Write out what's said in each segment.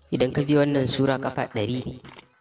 idan ka bi wannan sura kafa ɗari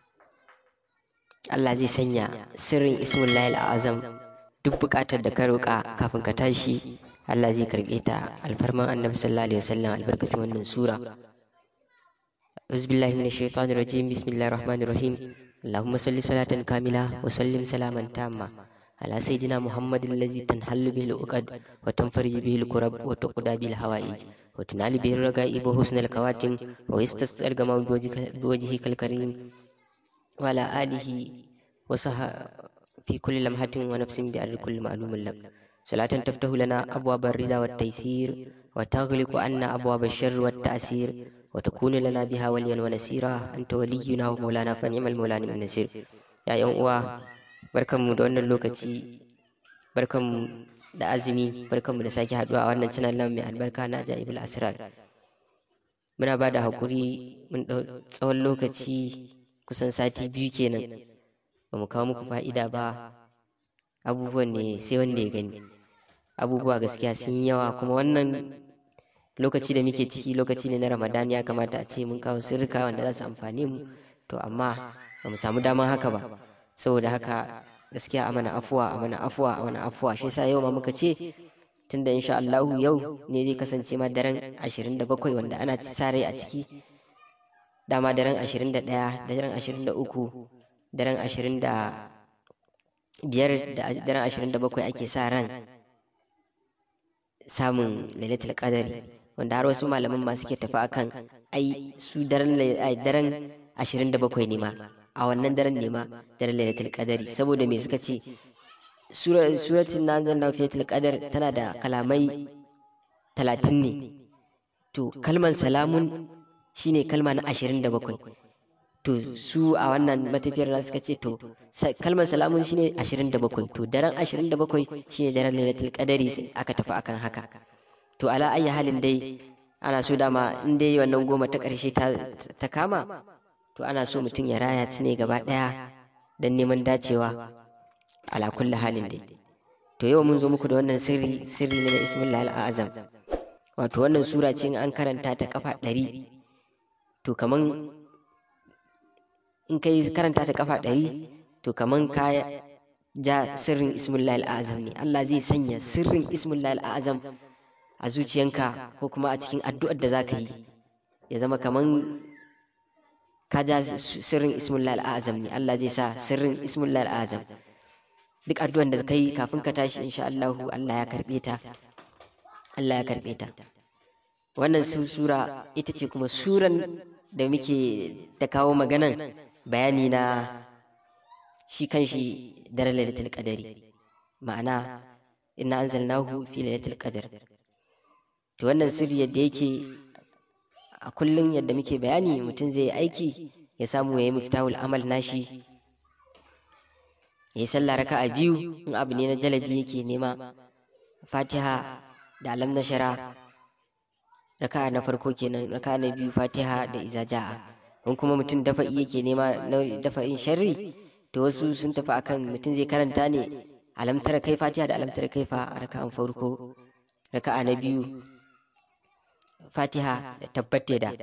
Allah zai sanya sirrin ismullahi azam duk buƙatar da ka roƙa kafin ka tashi Allah zai karɓe ta alfarman annabi sallallahu alaihi wasallam albarkacin wannan sura أعوذ بالله من الشيطان الرجيم بسم الله الرحمن الرحيم اللهم صل صلاة كاملة وسلم سلاما تاما على سيدنا محمد الذي تنحل به العقد وتنفرج به الكرب وتقضى به الحوائج وتنال به الرغائب وحسن الخواتم ويستسقى الغمام بوجهك الكريم وعلى آله وصح في كل لمحة ونفس بأرض كل معلوم لك صلاة تفتح لنا أبواب الرضا والتيسير وتغلق عنا أبواب الشر والتأثير وتكون لنا بها وليا ونسيرا أنت ولينا ومولانا فنعم المولى نعم النصير يا يوم uwa barkanmu da wannan lokaci barkanmu da azumi barkanmu da sake haduwa a wannan channel namu mai albarka na ajaibul asrar muna ba da hakuri mun dau tsawon lokaci kusan sati biyu kenan ba mu kawo muku fa'ida ba abubuwan ne sai wanda ya gani abubuwa gaskiya sun yawa kuma wannan lokaci da muke ciki lokaci ne na ramadan ya kamata a ce mun kawo sirrika wanda za su amfane mu to amma ba mu samu daman haka ba saboda haka gaskiya a mana afuwa a mana afuwa a mana afuwa shi yasa yau ma muka ce tunda insha Allah yau ne zai kasance ma daren 27 wanda ana sa rai a ciki dama daren 21 daren 23 daren 25 da daren 27 ake sa ran samun lailatul qadari wanda har wasu malaman ma suke tafi akan ai su daren daren 27 ne ma a wannan daren ne ma daren lailatul qadari saboda me suka ce suratul nazal na fiyatul qadar tana da kalamai 30 ne to kalman salamun shine kalma na 27 to su a wannan matafiyar na suka ce to kalmar salamun shine 27 to daren 27 shine daren lailatul qadari sai aka tafi akan haka to ala ayi halin dai ana so dama in dai wannan goma ta ƙarshe ta kama to ana so mutum ya raya ne gaba ɗaya don neman dacewa ala kulli halin dai to yau mun zo muku da wannan sirri sirri ne na ismillah al'azam wato wannan sura ce in an karanta ta kafa ɗari to kaman in kai karanta ta kafa ɗari to kaman ka ja sirrin ismillah al'azam ne Allah zai sanya sirrin ismillah al'azam a zuciyanka ko kuma a cikin addu'ar da za ka yi ya zama kaman ka ja sirrin ismullah al'azam ne Allah zai sa sirrin ismullah al'azam duk addu'ar da ka yi kafin ka tashi insha Allah Allah ya karɓe ta Allah ya karɓe ta wannan sura ita ce kuma suran da muke ta kawo maganan bayani na shi kan shi daren lailatul qadari ma'ana inna anzalnahu fi lailatul qadr to wannan sirri yadda yake a kullum yadda muke bayani mutum zai aiki ya samu ya yi miftahul amal nashi ya yi sallah raka a biyu in abu ne na jalabi yake nema fatiha da alam na shara raka na farko kenan raka na biyu fatiha da iza ja'a in kuma mutum dafa'i yake nema na dafa'in sharri to wasu sun tafi akan mutum zai karanta ne alamtara kai fatiha da alamtara kai fa a raka'an farko raka'a na biyu fatiha da tabbate da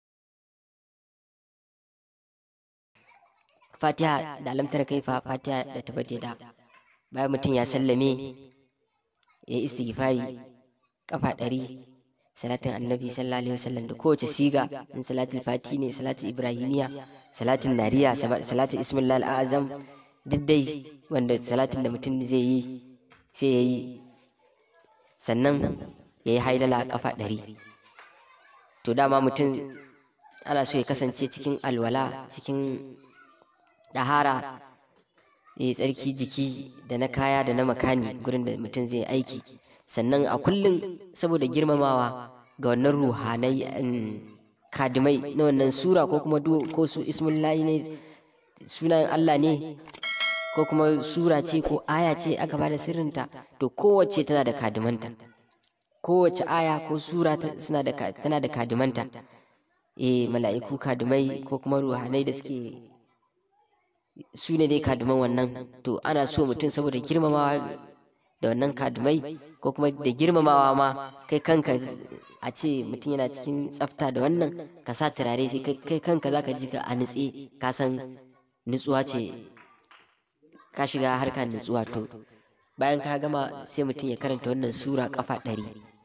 fatiha da alamtar kaifa fatiha da tabbate da bayan mutum ya sallame ya yi istighfari kafa ɗari salatin annabi sallallahu alaihi wasallam da kowace siga in salatul fati ne salatul ibrahimiya salatin nariya salatin ismillah al'azam duk dai wanda salatin da mutum zai yi sai ya yi sannan ya yi haidala kafa ɗari to dama mutum ana so ya kasance cikin alwala cikin ɗahara ya yi tsarki jiki da na kaya da na makani gurin da mutum zai aiki sannan a kullum saboda girmamawa ga wannan ruhanai kadimai na wannan sura ko kuma ko su ismullahi ne sunan Allah ne ko kuma sura ce ko aya ce aka bada sirrinta to kowace tana da kadimanta kowace aya ko sura tana da kadimanta eh mala'iku kadimai ko kuma ruhanai da suke su ne dai kaduman wannan to ana so mutum saboda girmamawa da wannan kadumai ko kuma da girmamawa ma kai kanka a ce mutum yana cikin tsafta da wannan ka sa turare sai kai kanka zaka ji ka a nutse ka san nutsuwa ce ka shiga harkar nutsuwa to bayan ka gama sai mutum ya karanta wannan sura kafa ɗari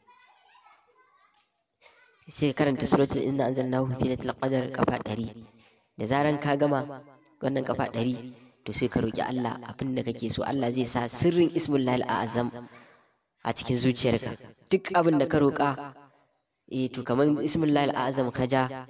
sai ka karanta suratul inna anzalnahu fi lailatul qadar kafa ɗari da zaran ka gama wannan kafa ɗari to sai ka roki Allah abin da kake so Allah zai sa sirrin ismullahi azam a cikin zuciyarka duk abin da ka roƙa eh to kamar ismullahi azam ka ja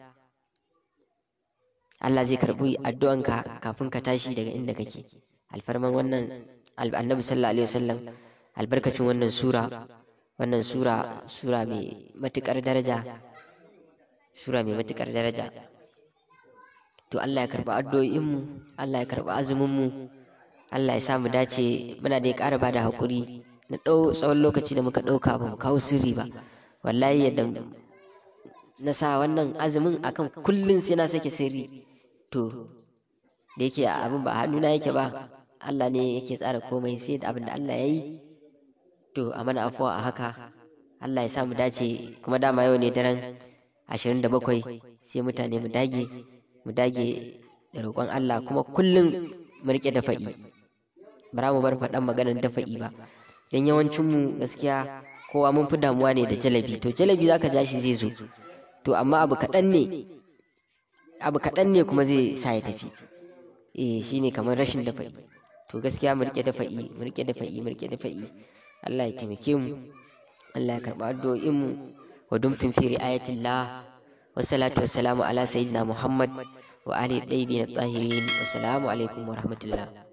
Allah zai karɓi addu'anka kafin ka tashi daga inda kake alfarman wannan annabi sallallahu alaihi wasallam albarkacin wannan sura wannan sura sura mai matukar daraja sura mai matukar daraja to Allah ya karɓi addu'o'inmu Allah ya karɓi azuminmu Allah ya sa mu dace muna da ya ƙara ba da haƙuri na ɗau tsawon lokaci da muka ɗauka ba mu kawo sirri ba wallahi yadda na sa wannan azumin akan kullum sai na sake sirri to da yake abin ba hannuna yake ba Allah ne yake tsara komai sai da abin da Allah ya yi to a mana afuwa a haka Allah ya sa mu dace kuma dama yau ne daren ashirin da bakwai sai mutane mu dage mu dage da roƙon Allah kuma kullum mu riƙe dafa'i bara mu bar faɗan maganar dafa'i ba dan yawancin mu gaskiya kowa mun fi damuwa ne da jalabi to jalabi zaka ja shi zai zo to amma abu kaɗan ne abu kaɗan ne kuma zai sa ya tafi eh shine kamar rashin dafa'i to gaskiya mu rike dafa'i mu rike dafa'i mu rike dafa'i Allah ya taimake mu Allah ya karɓa addu'o'in mu wa dumtum fi ri'ayatillah wassalatu wassalamu ala sayyidina Muhammad wa ali tayyibin at-tahirin wassalamu alaikum wa rahmatullah